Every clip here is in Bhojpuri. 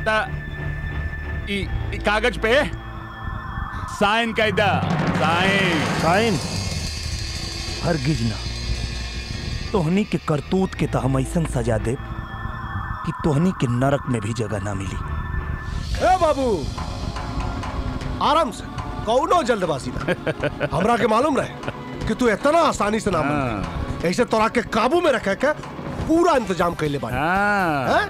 ता ई, ई कागज पे साइन कैदा साइन साइन हरगिज ना तोहनी के करतूत के तो हम ऐसन सजा दे कि तोहनी के नरक में भी जगह ना मिली ए बाबू आराम से कौनो जल्दबाजी ना हमरा के मालूम रहे कि तू इतना आसानी से ना मान ऐसे तोरा के काबू में रखे के पूरा इंतजाम कैले बानी हैं?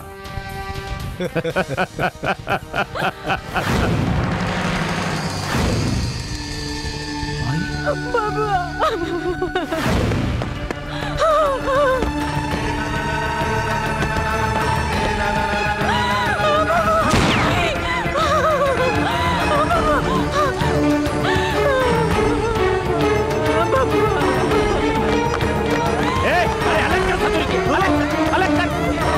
ए, अरे अलग कर सतुर के, अलग, अलग कर।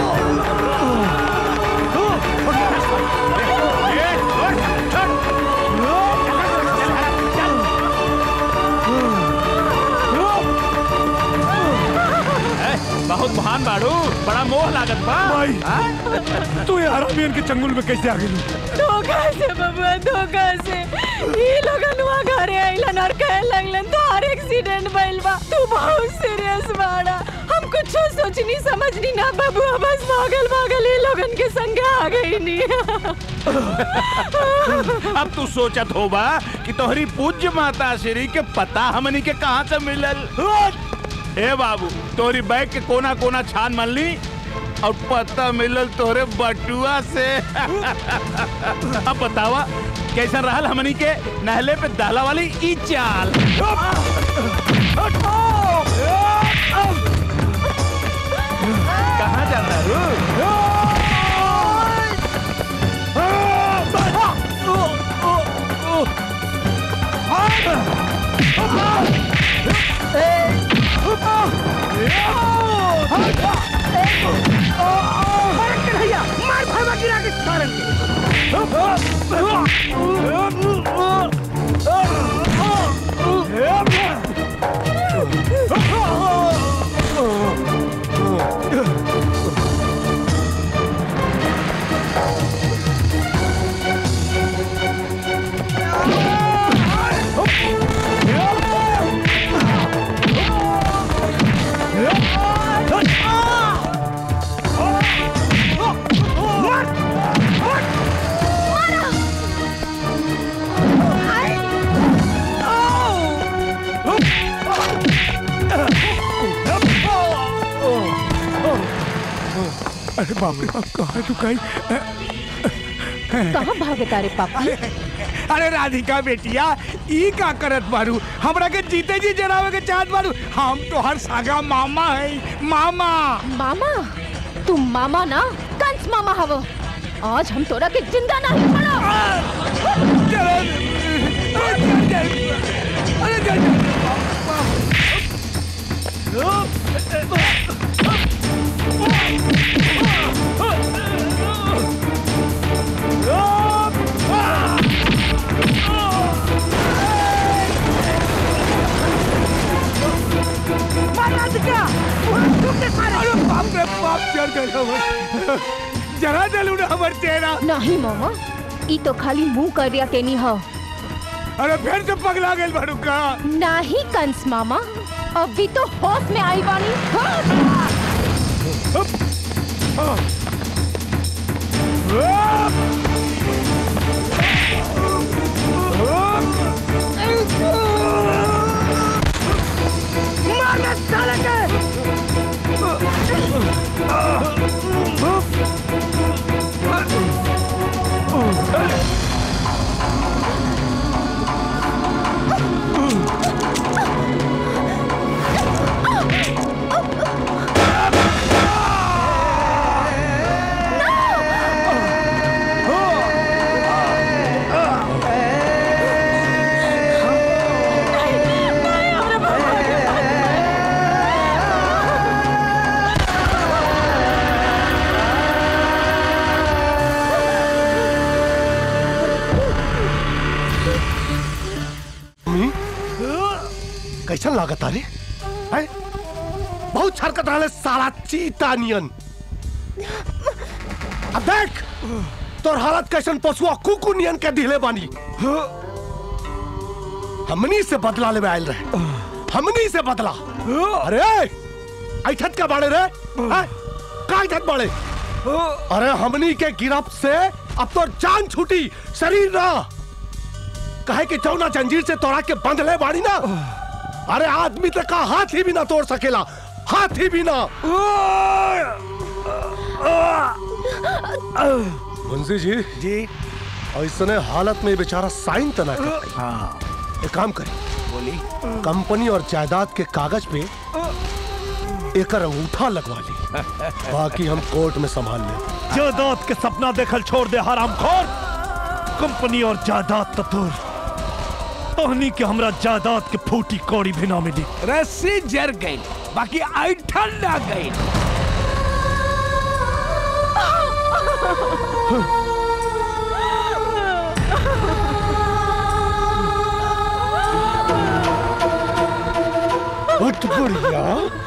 ए, छोड़, छोड़। ए, बहुत महान बाड़ू बड़ा मोह लागत बा हाँ? तू यार के चंगुल में कैसे आ गई धोखा से बबुआ धोखा से ये लोगन वहाँ घरे आइलन और कहे लगलन तोहार एक्सीडेंट भइल बा तू बहुत सीरियस बाड़ा हम कुछ सोचनी समझनी ना बबुआ बस भागल भागल ये लोगन के संग आ गई नी अब तू सोचत होबा कि तोहरी पूज्य माता श्री के पता हमनी के कहाँ से मिलल ए बाबू तोहरी बैग के कोना कोना छान मन ली और पता मिलल तोहरे बटुआ से अब बतावा कैसा रहल हमनी के नहले पे दाला वाली ई चाल कहाँ जाता रू मार भागा गिरा के सारन अरे बाप रे बाप कहाँ तू कहीं कहाँ भागे तारे पापा अरे राधिका बेटिया ई का करत बारू हमरा के जीते जी जरावे के चाहत बारू हम तो हर सागा मामा है मामा मामा तुम मामा ना कंस मामा हवो आज हम तोरा के जिंदा नहीं पड़ा अरे बाप रे बाप चल गए जरा दिलू ना हमर चेहरा नहीं मामा ई तो खाली मुंह कर दिया केनी हो अरे फिर से पगला गेल बारू का नहीं कंस मामा अभी तो होश में आई बानी हाँ। कैसन लागत रे हैं? बहुत हरकत रहा साला चीता नियन अब देख तोर हालत कैसन पशुआ कुकु नियन के दिले बानी हमनी से बदला लेवे आयल रहे हमनी से बदला अरे ऐठत का बाड़े रे हैं? का ऐठत बाड़े अरे हमनी के गिरफ्त से अब तो जान छूटी शरीर ना कहे कि चौना जंजीर से तोड़ा के बंध ले बाड़ी ना अरे आदमी तक का हाथ ही भी ना तोड़ सकेला हाथ ही भी ना मुंशी जी जी ऐसने हालत में बेचारा साइन तना कर हाँ एक काम करी बोली कंपनी और जायदाद के कागज पे एक अंगूठा लगवा ली बाकी हम कोर्ट में संभाल ले जायदाद के सपना देखल छोड़ दे हरामखोर कंपनी और जायदाद ततुर तहनी के हमरा जायदाद के फूटी कौड़ी भी ना मिली रस्सी जर गई बाकी ऐठन ना गई उठ बुढ़िया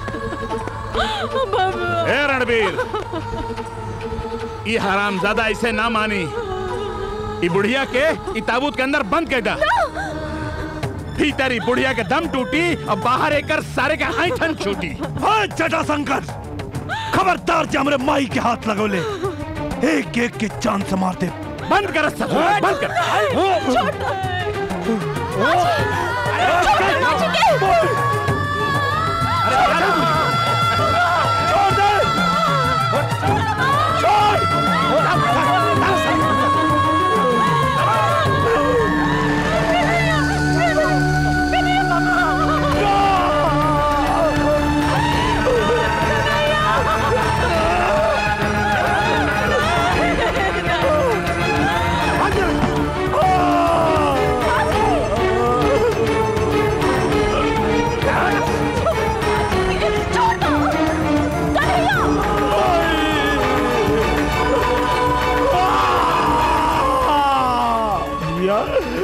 ए रणबीर ये हरामजादा ऐसे ना मानी ई बुढ़िया के ई ताबूत के अंदर बंद कर दा भीतर ही बुढ़िया के दम टूटी और बाहर एकर सारे के ऐठन छूटी हाय जटाशंकर खबरदार जे हमरे माई के हाथ लगोले एक एक के जान से मार दे बंद कर सब बंद कर या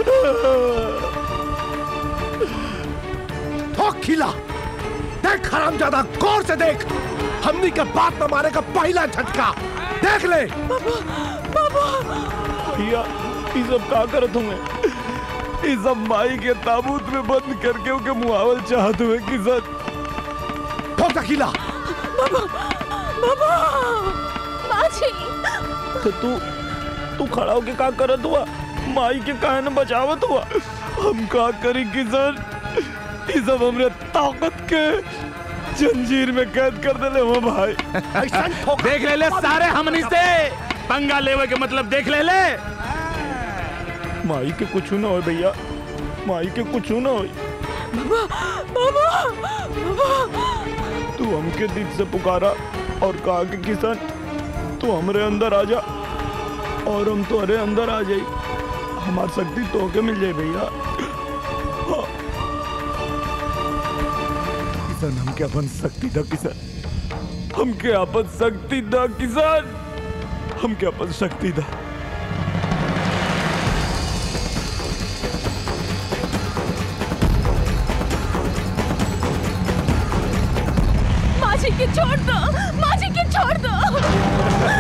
हो खिला देख हराम ज्यादा गौर से देख हमनी के बात में मारे का पहला झटका देख ले भैया ये सब का करत हुए ये सब माई के ताबूत में बंद करके ओके मुआवल चाहत हुए कि सर ठोक खिला तो तू तू खड़ा होके का करत हुआ माई के काहे न बचावत हुआ हम का करी किसान ये सब हमरे ताकत के जंजीर में कैद कर देले हो भाई ऐसा ठोक देख ले ले सारे हमनी से पंगा लेवे के मतलब देख ले ले माई के कुछ ना हो भैया माई के कुछ ना हो तू हमके दिल से पुकारा और कहा कि किसान तू हमरे अंदर आ जा और हम तुम्हारे अंदर आ जाई हमार शक्ति तो के मिल जाए भैया हाँ। किसान हमके अपन शक्ति दा किसान हमके अपन शक्ति दा किसान हमके अपन शक्ति दा माजी के छोड़ दो माजी के छोड़ दो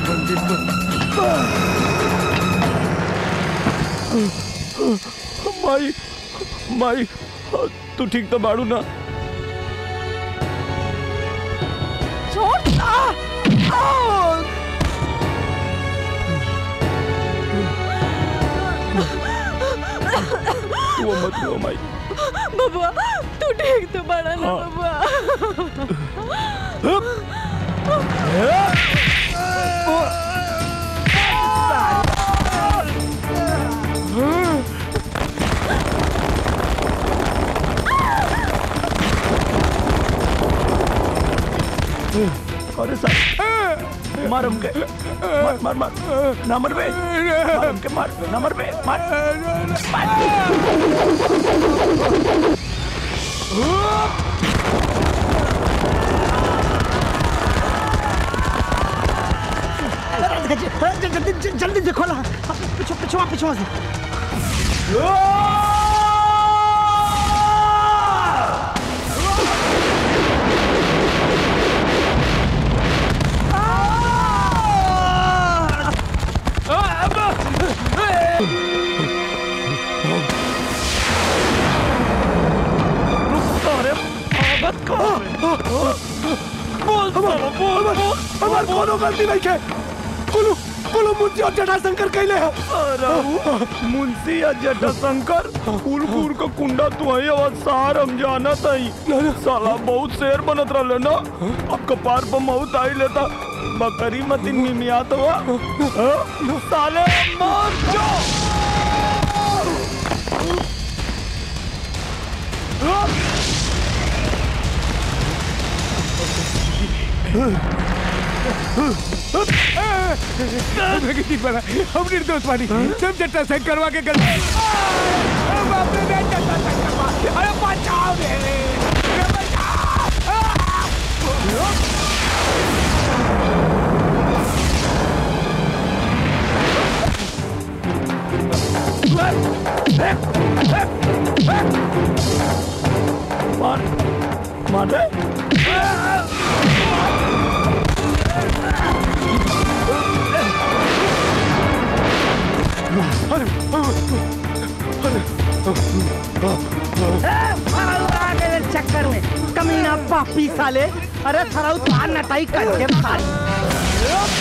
माई माई तू ठीक तो बाड़ू ना छोड़ आ! आ! तू मत रो माई बबुआ तू ठीक तो बड़ा ना बबुआ अरे सर मार हमके मार मार मार ना मर बे मार हमके मार ना मर बे मार जल्दी जल्दी से खोला पिछो पिछवा पिछवा से अरे मत करो बोल बोल बोल हमार कोनो गलती नहीं है कुलू कुलू मुझे और जटाशंकर कहले है मुंशी या जटाशंकर फूलपुर का कुंडा तू है और सार हम जाना तई साला बहुत शेर बनत रहले ना अब कपार पर मौत आई लेता बकरी मतिन मिमियात हुआ हाँ? साले मार जो हम निर्दोष वाली सब जट्टा से करवा के गल बाप रे मैं जट्टा से करवा अरे बचाओ रे अरे बचाओ मार मार दे चक्कर में कमीना पापी साले अरे साला उतार नटाई करके साले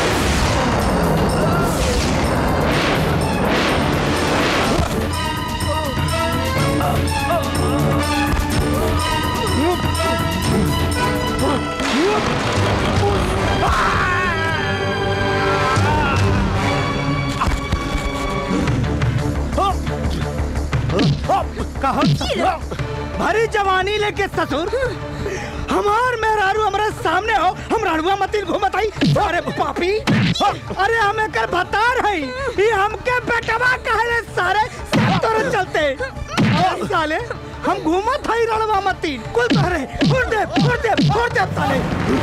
कहो भरी जवानी लेके ससुर हमार मेहरारू हमारे सामने हो हम राणुआ मतिन घूमत आई अरे पापी अरे हमें कर भतार है ये हमके बेटवा कहले सारे सब तोरे चलते अरे साले हम घूमत हई रणवा मतिन कुल तोरे फोड़ दे फोड़ दे फोड़ दे साले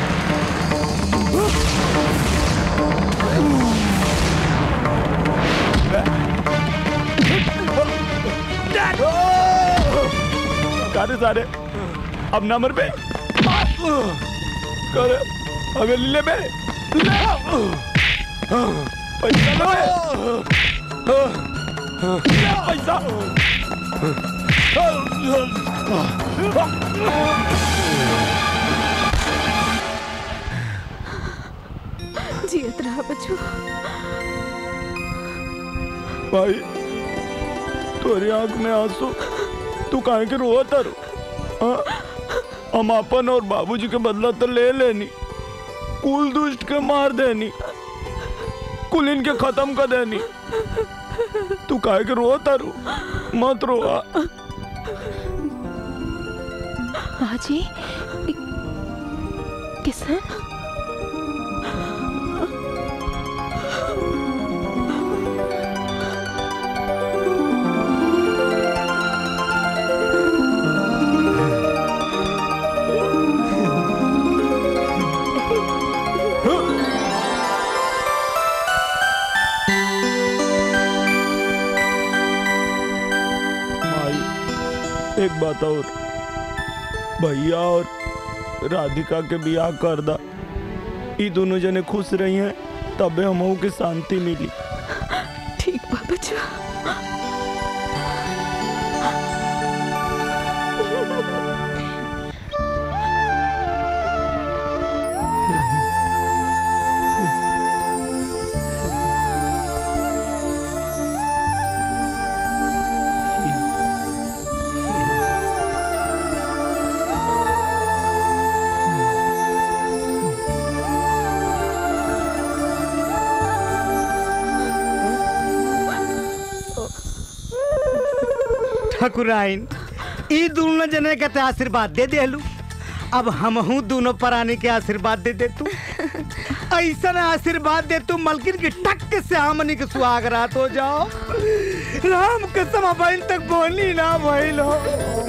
सारे सारे अब ना मर बे करे हवेली ले बे ले पैसा ले बे ले पैसा जियत रहा बच्चू भाई तोरी आंख में आंसू तू काहे के रोआ तारू हाँ? हम अपन और बाबूजी के बदला तो ले लेनी कुल दुष्ट के मार देनी कुल इनके खत्म कर देनी तू काहे के रोआ तारू मत रोआ बाजी किसन माई एक बात और भैया और राधिका के बियाह कर दा ई दोनों जने खुश रही हैं तबे हमहू के शांति मिली ठीक बा बच्चा ठकुराइन ई दोनों जने के ते आशीर्वाद दे देलू अब हमहू दोनों प्राणी के आशीर्वाद दे दे तू ऐसा आशीर्वाद दे तू मलकिन की टक से हमनी के सुहाग रात हो जाओ राम कसम बहन तक बोली ना भइल हो